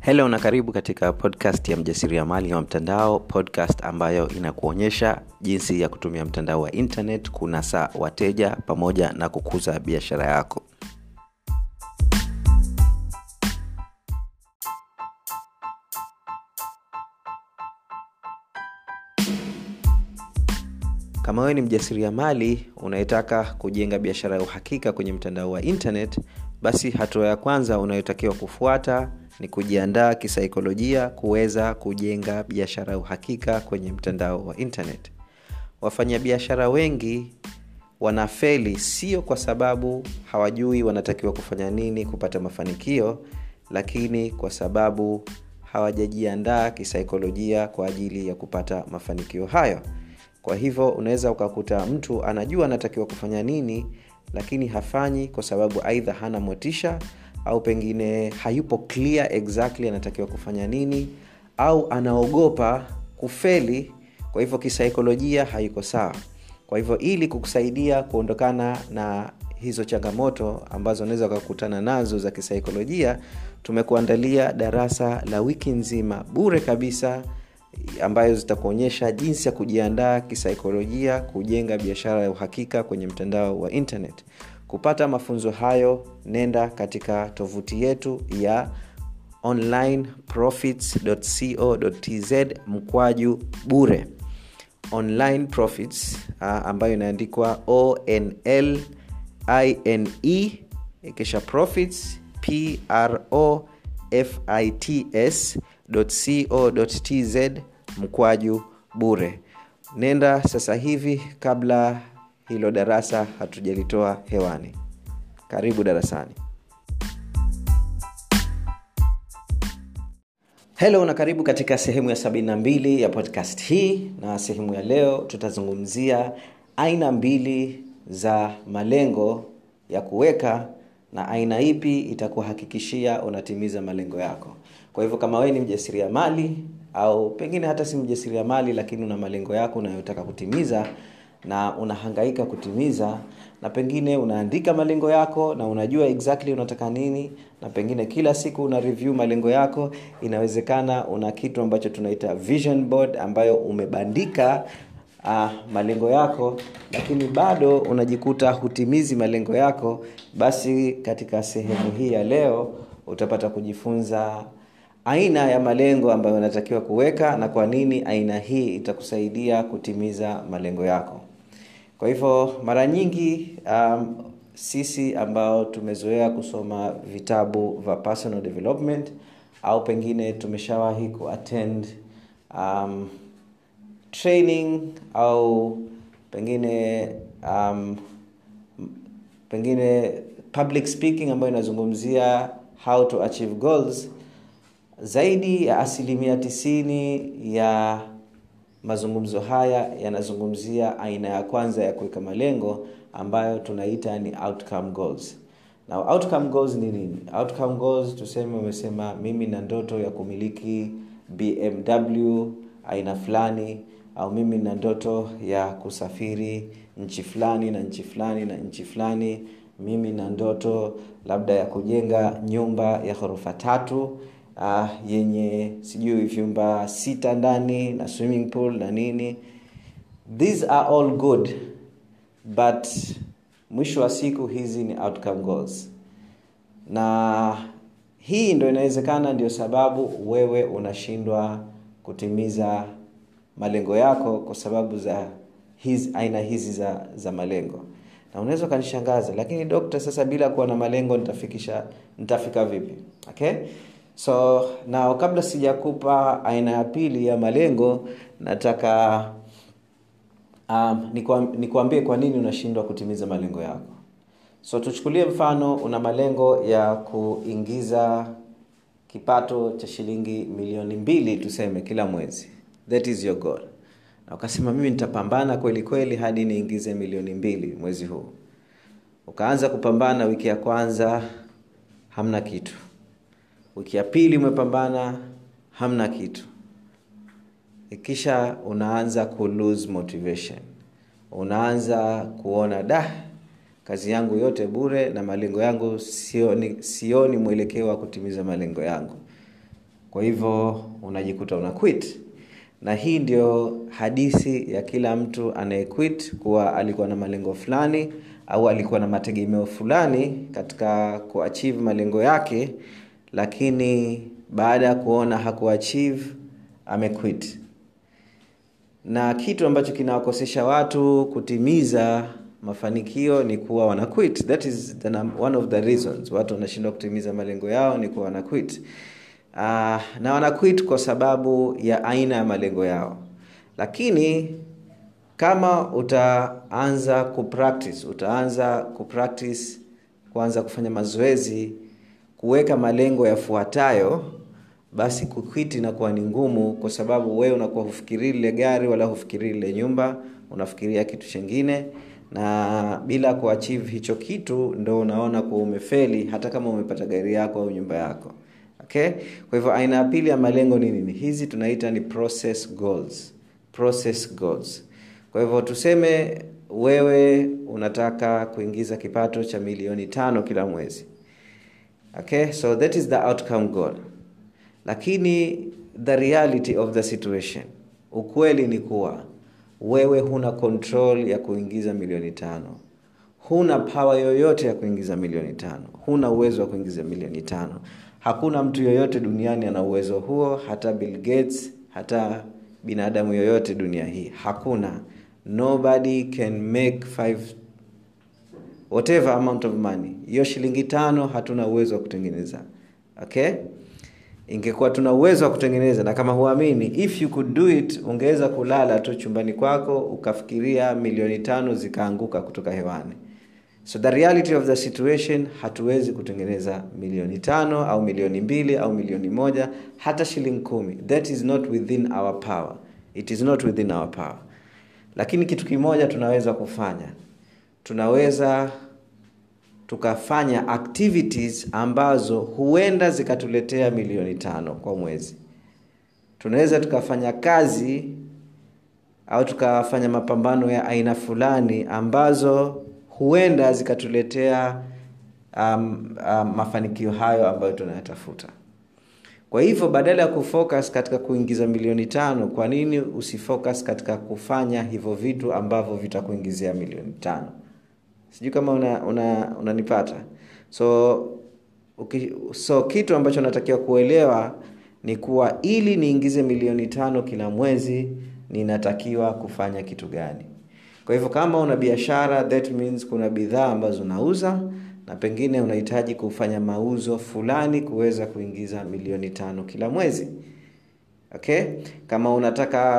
helo na karibu katika podcast ya mjasiriamali wa mtandao podcast ambayo inakuonyesha jinsi ya kutumia mtandao wa internet kunasa wateja pamoja na kukuza biashara yako kama wewe ni mjasiriamali unayetaka kujenga biashara ya uhakika kwenye mtandao wa internet basi hatua ya kwanza unayotakiwa kufuata ni kujiandaa kisaikolojia kuweza kujenga biashara ya uhakika kwenye mtandao wa internet wafanyabiashara wengi wanafeli sio kwa sababu hawajui wanatakiwa kufanya nini kupata mafanikio lakini kwa sababu hawajajiandaa kisaikolojia kwa ajili ya kupata mafanikio hayo kwa hivyo unaweza ukakuta mtu anajua anatakiwa kufanya nini lakini hafanyi kwa sababu aidha hana motisha au pengine hayupo clear exactly anatakiwa kufanya nini au anaogopa kufeli kwa hivyo kisaikolojia haiko sawa kwa hivyo ili kukusaidia kuondokana na hizo changamoto ambazo unaweza ukakutana nazo za kisaikolojia tumekuandalia darasa la wiki nzima bure kabisa ambayo zitakuonyesha jinsi ya kujiandaa kisaikolojia kujenga biashara ya uhakika kwenye mtandao wa internet kupata mafunzo hayo nenda katika tovuti yetu ya onlineprofits.co.tz mkwaju bure online profits uh, ambayo inaandikwa onl ine kisha profits pro fits co.tz mkwaju bure nenda sasa hivi kabla hilo darasa hatujalitoa hewani karibu darasani helo na karibu katika sehemu ya 72 ya podcast hii na sehemu ya leo tutazungumzia aina mbili za malengo ya kuweka na aina ipi itakuhakikishia unatimiza malengo yako kwa hivyo kama wewe ni mjasiriamali au pengine hata si mjasiriamali lakini una malengo yako unayotaka kutimiza na unahangaika kutimiza na pengine unaandika malengo yako na unajua exactly unataka nini na pengine kila siku una review malengo yako inawezekana una kitu ambacho tunaita vision board ambayo umebandika uh, malengo yako lakini bado unajikuta hutimizi malengo yako basi katika sehemu hii ya leo utapata kujifunza aina ya malengo ambayo unatakiwa kuweka na kwa nini aina hii itakusaidia kutimiza malengo yako kwa hivyo mara nyingi um, sisi ambao tumezoea kusoma vitabu vya personal development au pengine tumeshawahi kuattend um, training au pengine um, pengine public speaking ambayo inazungumzia how to achieve goals zaidi ya asilimia tisini ya mazungumzo haya yanazungumzia aina ya kwanza ya kuweka malengo ambayo tunaita ni outcome goals na outcome goals ni nini outcome goals tuseme umesema mimi na ndoto ya kumiliki bmw aina fulani au mimi na ndoto ya kusafiri nchi fulani na nchi fulani na nchi fulani mimi na ndoto labda ya kujenga nyumba ya ghorofa tatu uh, yenye sijui vyumba sita ndani na swimming pool na nini these are all good but mwisho wa siku hizi ni outcome goals na hii ndo inawezekana ndio sababu wewe unashindwa kutimiza malengo yako kwa sababu za hizi, aina hizi za, za malengo na unaweza ukanishangaza lakini dokta sasa bila kuwa na malengo nitafikisha nitafika vipi okay so na kabla sijakupa aina ya pili ya malengo nataka um, nikuambie kwa nini unashindwa kutimiza malengo yako so tuchukulie mfano una malengo ya kuingiza kipato cha shilingi milioni mbili tuseme kila mwezi that is your goal na ukasema mimi nitapambana kweli kweli hadi niingize milioni mbili mwezi huu ukaanza kupambana wiki ya kwanza hamna kitu wiki ya pili umepambana hamna kitu kisha unaanza ku lose motivation unaanza kuona da kazi yangu yote bure na malengo yangu sioni, sioni mwelekeo wa kutimiza malengo yangu kwa hivyo unajikuta una quit na hii ndio hadithi ya kila mtu anayequit kuwa alikuwa na malengo fulani au alikuwa na mategemeo fulani katika kuachieve malengo yake lakini baada ya kuona hakuachieve amequit na kitu ambacho kinawakosesha watu kutimiza mafanikio ni kuwa wana quit that is the, one of the reasons watu wanashindwa kutimiza malengo yao ni kuwa wana quit uh, na wana quit kwa sababu ya aina ya malengo yao lakini kama utaanza kupractice utaanza kupractice kuanza kufanya mazoezi kuweka malengo yafuatayo basi kukwiti inakuwa ni ngumu kwa sababu wewe unakuwa hufikirii lile gari wala hufikirii lile nyumba unafikiria kitu chingine na bila kuachieve hicho kitu ndo unaona kuwa umefeli hata kama umepata gari yako au nyumba yako okay kwa hivyo aina ya pili ya malengo ni nini hizi tunaita ni process goals process goals kwa hivyo tuseme wewe unataka kuingiza kipato cha milioni tano kila mwezi okay so that is the outcome goal lakini the reality of the situation ukweli ni kuwa wewe huna control ya kuingiza milioni tano huna pawa yoyote ya kuingiza milioni tano huna uwezo wa kuingiza milioni tano hakuna mtu yoyote duniani ana uwezo huo hata bill gates hata binadamu yoyote dunia hii hakuna nobody can make five whatever amount of money hiyo shilingi tano hatuna uwezo wa kutengeneza okay ingekuwa tuna uwezo wa kutengeneza na kama huamini if you could do it ungeweza kulala tu chumbani kwako ukafikiria milioni tano zikaanguka kutoka hewani so the reality of the situation hatuwezi kutengeneza milioni tano au milioni mbili au milioni moja hata shilingi kumi that is not within our power it is not within our power lakini kitu kimoja tunaweza kufanya tunaweza tukafanya activities ambazo huenda zikatuletea milioni tano kwa mwezi tunaweza tukafanya kazi au tukafanya mapambano ya aina fulani ambazo huenda zikatuletea um, um, mafanikio hayo ambayo tunayatafuta kwa hivyo badala ya kufocus katika kuingiza milioni tano kwa nini usifocus katika kufanya hivyo vitu ambavyo vitakuingizia milioni tano sijui kama unanipata una, una so uki, so kitu ambacho natakiwa kuelewa ni kuwa ili niingize milioni tano kila mwezi ninatakiwa kufanya kitu gani kwa hivyo kama una biashara that means kuna bidhaa ambazo unauza na pengine unahitaji kufanya mauzo fulani kuweza kuingiza milioni tano kila mwezi okay kama unataka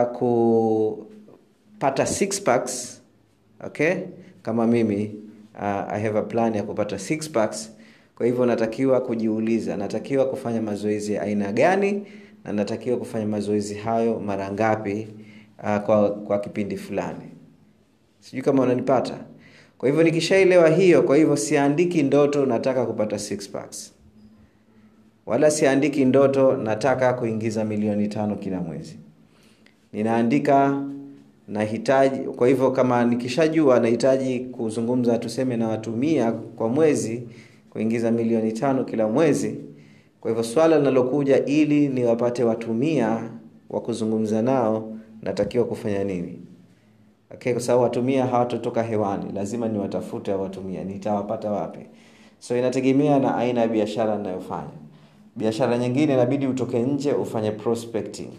kupata six packs okay kama mimi uh, i have a plan ya kupata six packs kwa hivyo natakiwa kujiuliza natakiwa kufanya mazoezi ya aina gani na natakiwa kufanya mazoezi hayo mara ngapi uh, kwa, kwa kipindi fulani sijui kama unanipata kwa hivyo nikishaelewa hiyo kwa hivyo siandiki ndoto nataka kupata six packs wala siandiki ndoto nataka kuingiza milioni tano kila mwezi ninaandika nahitaji kwa hivyo kama nikishajua nahitaji kuzungumza tuseme na watumia kwa mwezi kuingiza milioni tano kila mwezi kwa hivyo swala linalokuja ili niwapate watumia wa kuzungumza nao natakiwa kufanya nini okay, kwa sababu watumia hawatotoka hewani lazima niwatafute watumia nitawapata wapi so inategemea na aina ya biashara ninayofanya biashara nyingine inabidi utoke nje ufanye prospecting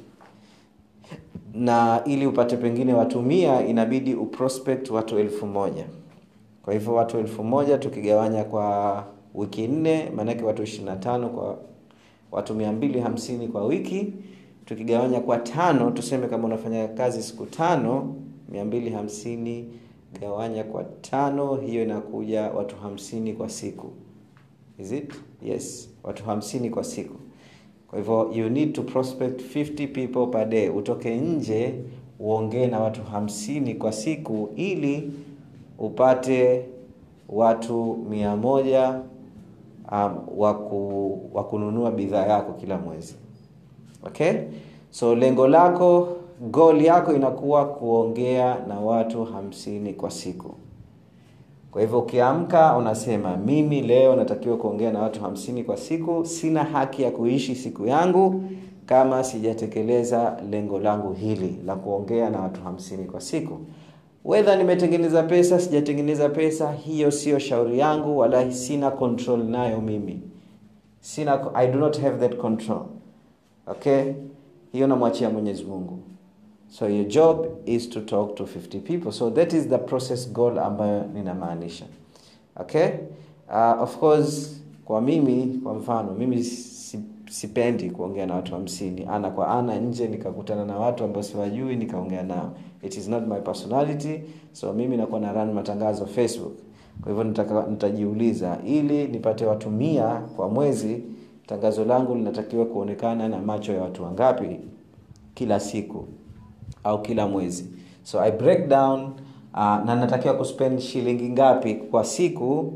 na ili upate pengine watumia inabidi uprospect watu elfu moja kwa hivyo watu elfu moja tukigawanya kwa wiki nne maanake watu ishirina tano kwa watu mia mbili hamsini kwa wiki tukigawanya kwa tano tuseme kama unafanya kazi siku tano mia mbili hamsini gawanya kwa tano hiyo inakuja watu hamsini kwa siku is it yes watu hamsini kwa siku kwa hivyo you need to prospect 50 people per day utoke nje uongee na watu hamsini kwa siku ili upate watu mia moja um, waku, wa kununua bidhaa yako kila mwezi okay so lengo lako goal yako inakuwa kuongea na watu hamsini kwa siku kwa hivyo ukiamka unasema mimi leo natakiwa kuongea na watu hamsini kwa siku sina haki ya kuishi siku yangu kama sijatekeleza lengo langu hili la kuongea na watu hamsini kwa siku wedha nimetengeneza pesa sijatengeneza pesa hiyo sio shauri yangu wala sina control nayo mimi sina i do not have that control okay hiyo namwachia mwenyezi mungu so your job is to talk to 50 people so that is the process goal ambayo ninamaanisha okay uh, of course kwa mimi kwa mfano mimi si, sipendi kuongea na watu hamsini ana kwa ana nje nikakutana na watu ambao siwajui nikaongea nao it is not my personality so mimi nakuwa na run matangazo facebook kwa hivyo nitaka, nitajiuliza ili nipate watu mia kwa mwezi tangazo langu linatakiwa kuonekana na macho ya watu wangapi kila siku au kila mwezi so i break down uh, na natakiwa kuspend shilingi ngapi kwa siku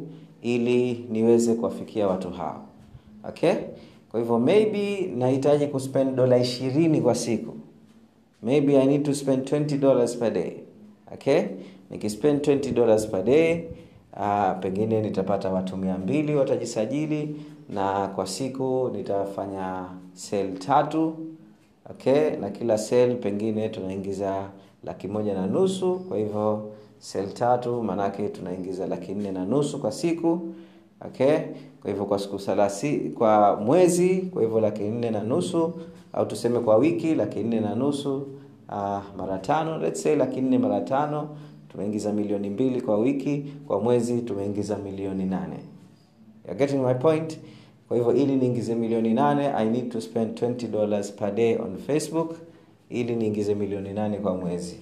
ili niweze kuwafikia watu hao okay kwa hivyo maybe nahitaji kuspend dola ishirini kwa siku maybe i need to spend 20 dollars per day okay nikispend 20 dollars per day uh, pengine nitapata watu mia mbili watajisajili na kwa siku nitafanya sel tatu okay na kila sel pengine tunaingiza laki moja na nusu kwa hivyo sel tatu maanake tunaingiza laki nne na nusu kwa siku okay kwa hivyo kwa siku salasi kwa mwezi kwa hivyo laki nne na nusu au tuseme kwa wiki laki nne na nusu uh, mara tano let's say laki nne mara tano tumeingiza milioni mbili kwa wiki kwa mwezi tumeingiza milioni nane You're getting my point kwa hivyo ili niingize milioni nane i need to spend 20 dollars per day on facebook ili niingize milioni nane kwa mwezi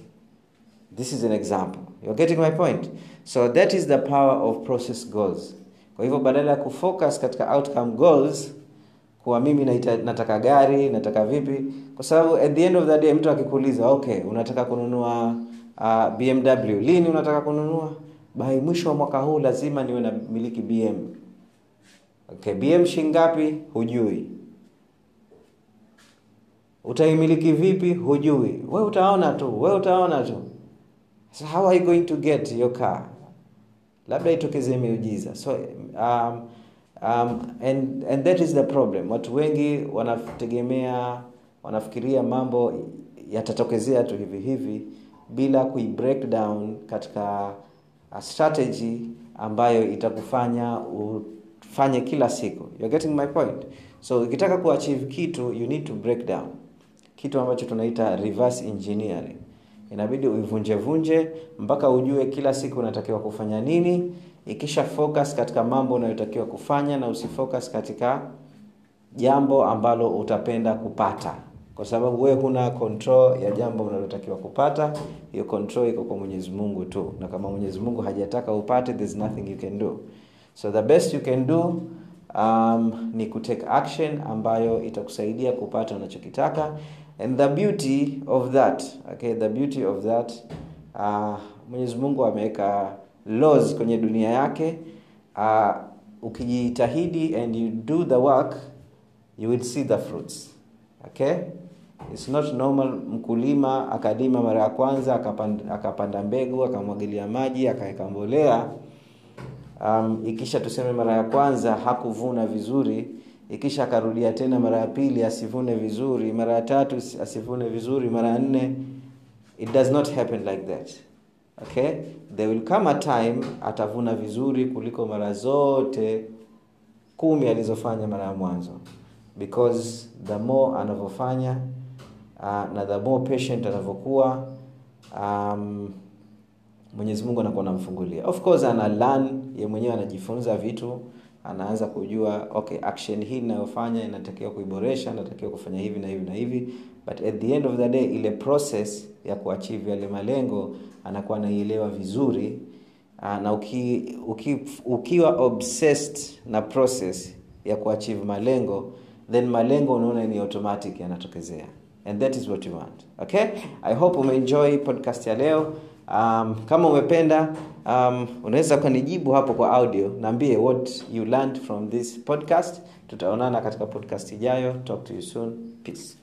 this is an example You're getting my point so that is the power of process goals kwa hivyo badala ya kufocus katika outcome goals kuwa mimi naita, nataka gari nataka vipi kwa sababu at the end of the day mtu akikuuliza okay unataka kununua uh, bmw lini unataka kununua by mwisho wa mwaka huu lazima niwe na miliki bm okay bm shingapi hujui utaimiliki vipi hujui we utaona tu we utaona tu so how are you going to get your car labda itokezee miujiza so um, um, and, and that is the problem watu wengi wanategemea wanafikiria mambo yatatokezea tu hivi hivi bila kui break down katika a strategy ambayo itakufanya ufanye kila siku You're getting my point so ukitaka kuachieve kitu you need to break down kitu ambacho tunaita reverse engineering inabidi uivunjevunje mpaka ujue kila siku unatakiwa kufanya nini ikisha focus katika mambo unayotakiwa kufanya na usifocus katika jambo ambalo utapenda kupata kwa sababu wewe huna control ya jambo unalotakiwa kupata hiyo control iko kwa mwenyezi mungu tu na kama mwenyezi mungu hajataka upate there's nothing you can do so the best you can do um, ni kutake action ambayo itakusaidia kupata unachokitaka and the beauty of that okay the beauty of that uh, mwenyezi mungu ameweka laws kwenye dunia yake uh, ukijitahidi and you do the work you will see the fruits okay It's not normal mkulima akalima mara ya kwanza akapanda, akapanda mbegu akamwagilia maji akaweka mbolea um, ikisha tuseme mara ya kwanza hakuvuna vizuri ikisha akarudia tena mara ya pili asivune vizuri mara ya tatu asivune vizuri mara ya nne it does not happen like that okay there will come a time atavuna vizuri kuliko mara zote kumi alizofanya mara ya mwanzo because the more anavyofanya uh, na the more patient anavyokuwa um, mwenyezi mungu anakuwa anamfungulia of course ana learn ye mwenyewe anajifunza vitu anaanza kujua okay action hii inayofanya inatakiwa kuiboresha natakiwa kufanya hivi na hivi na hivi but at the end of the day ile process ya kuachieve yale malengo anakuwa anaielewa vizuri uh, na uki, uki, ukiwa obsessed na process ya kuachieve malengo then malengo unaona ni automatic yanatokezea and that is what you want okay i hope umeenjoy podcast ya leo um, kama umependa um, unaweza ukanijibu hapo kwa audio naambie what you learned from this podcast tutaonana katika podcast ijayo talk to you soon peace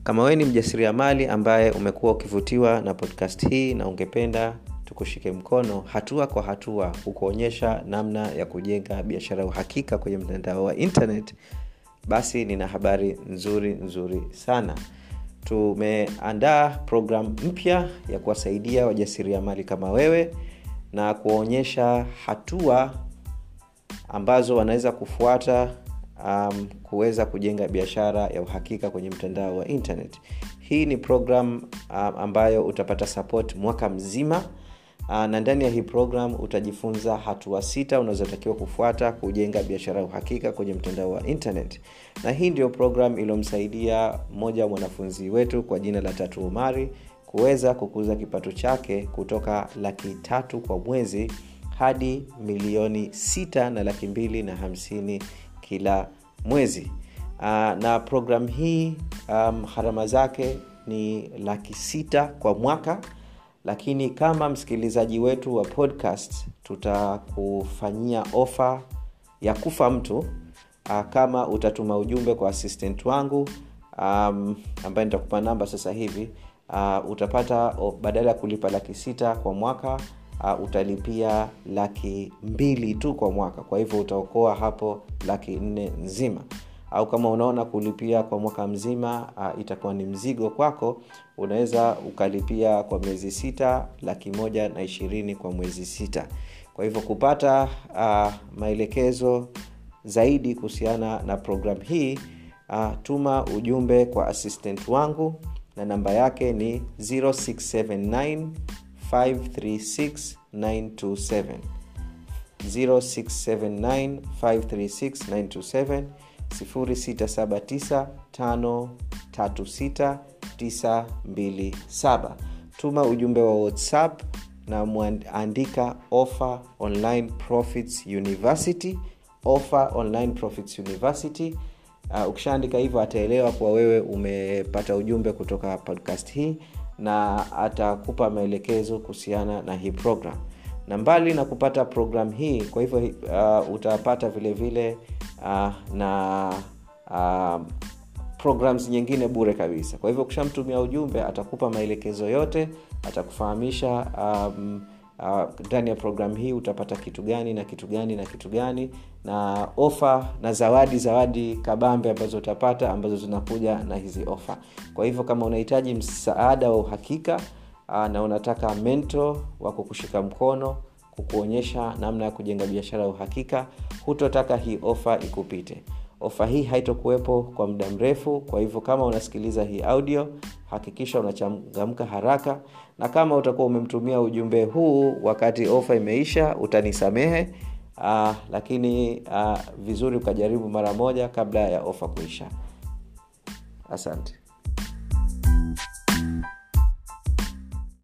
kama wewe ni mjasiriamali ambaye umekuwa ukivutiwa na podcast hii na ungependa tukushike mkono hatua kwa hatua kukuonyesha namna ya kujenga biashara ya uhakika kwenye mtandao wa internet basi nina habari nzuri nzuri sana tumeandaa programu mpya ya kuwasaidia wajasiriamali kama wewe na kuwaonyesha hatua ambazo wanaweza kufuata um, kuweza kujenga biashara ya uhakika kwenye mtandao wa internet hii ni program um, ambayo utapata support mwaka mzima uh, na ndani ya hii program utajifunza hatua sita unazotakiwa kufuata kujenga biashara ya uhakika kwenye mtandao wa internet na hii ndio program iliyomsaidia mmoja wa mwanafunzi wetu kwa jina la tatu umari kuweza kukuza kipato chake kutoka laki tatu kwa mwezi hadi milioni sita na laki mbili na hamsini kila mwezi uh, na program hii um, harama zake ni laki sita kwa mwaka lakini kama msikilizaji wetu wa podcast tutakufanyia ofa ya kufa mtu uh, kama utatuma ujumbe kwa assistant wangu um, ambaye nitakupa namba sasa hivi uh, utapata oh, badala ya kulipa laki sita kwa mwaka uh, utalipia laki mbili tu kwa mwaka kwa hivyo utaokoa hapo laki nne nzima au kama unaona kulipia kwa mwaka mzima uh, itakuwa ni mzigo kwako unaweza ukalipia kwa miezi sita laki moja na ishirini kwa mwezi sita kwa hivyo kupata uh, maelekezo zaidi kuhusiana na program hii uh, tuma ujumbe kwa assistant wangu na namba yake ni 0679 536 927 0679 536 927 0679536927 tuma ujumbe wa whatsapp na mwandika offer online profits university offer online profits university uh, ukishaandika hivyo ataelewa kuwa wewe umepata ujumbe kutoka podcast hii na atakupa maelekezo kuhusiana na hii program na mbali na kupata program hii kwa hivyo uh, utapata vile vile uh, na uh, programs nyingine bure kabisa kwa hivyo ukishamtumia ujumbe atakupa maelekezo yote atakufahamisha um, ndani uh, ya programu hii utapata kitu gani na kitu gani na kitu gani na ofa na zawadi zawadi kabambe ambazo utapata ambazo zinakuja na hizi ofa kwa hivyo kama unahitaji msaada wa uhakika uh, na unataka mento wa kukushika mkono kukuonyesha namna ya kujenga biashara ya uhakika hutotaka hii ofa ikupite ofa hii haitokuwepo kwa muda mrefu kwa hivyo kama unasikiliza hii audio hakikisha unachangamka haraka na kama utakuwa umemtumia ujumbe huu wakati ofa imeisha utanisamehe uh, lakini uh, vizuri ukajaribu mara moja kabla ya ofa kuisha asante